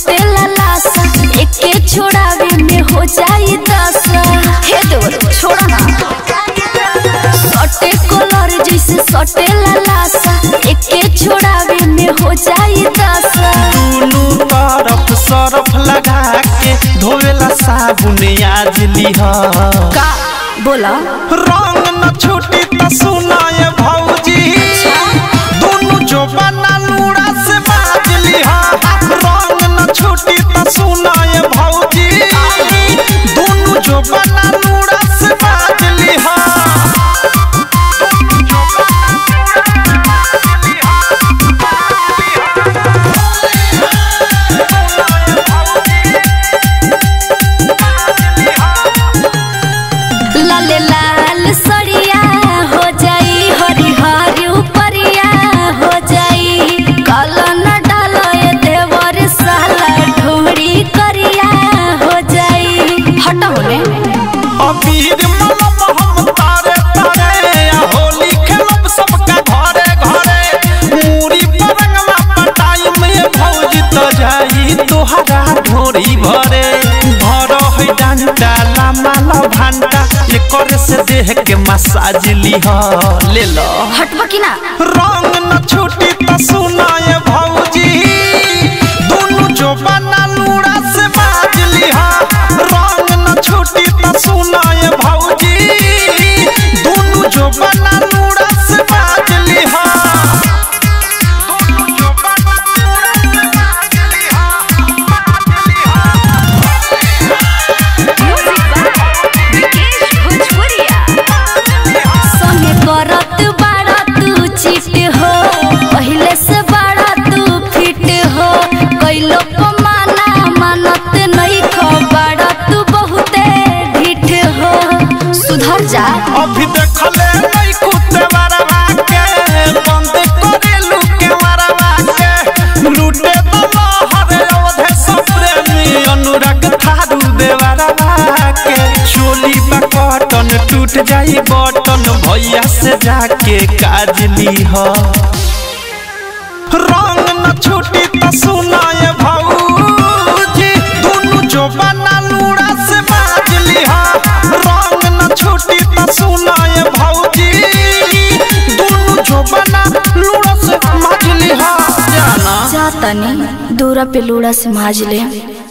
सटे लासा एके छोड़ावे में हो जाई दशा हे देवर छोड़ा ना सटे कलर जैसे सटे लासा एके छोड़ावे में हो जाई दशा दुनू तरफ सरफ लगा के धोवेला साबुन आज लिह का बोला रंग न छूटी त सुनाए भौजी दुनू जो बना लूड़ा से बाज लिह रंग न छूटी त सुनाए भौजी दुनू जो बना लूड़ा से बाज लिह लाले लाल सड़िया हो जाई हरी हरी उपरिया हो जाई काला न डालो ये देवर साला ढोड़ी करिया हो जाई हटा होने अबीर मलब हम तारे तारे आ होली खेलब सबका घरे घरे मूरी परंगवा पटाई में भौजी त जाई तोहरा ढोरी भरे भर है डंडा लामा ला भांटा एकर से देह के मसाज लिह ले लो हटबा की ना रंग न छूटी त सुनाए भौजी दुनू जो बना लूड़ा से बाज लिहा रंग न छूटी त सुनाए भौजी दुनू जो बना लूड़ा से बाज लिहा दुनू जो बना लूड़ा से बाज लिहा, बाज लिहा। संगे करत बाड़ा तू चिट हो पहले से बाड़ा तू फिट हो कैलो पमाना मानत नहीं खो बाड़ा तू बहुते ढिठ हो सुधर जा अभी देखले नहीं कुत्ते मरवा के बंद करे लुके मरवा के लूटे दलो हरे अवधे सब प्रेमी अनुराग थारू देवरवा के चोली बकटन टूट जाई बटन भैया से जाके काज लीह रंग न छूटी त सुनाए भौजी दुनू जो बना लूड़ा से बाज लिहा रंग न छूटी त सुनाए भौजी दुनू जो बना लूड़ा से माज लिहा जाना जा तनी दूरा पे लूड़ा से माज ले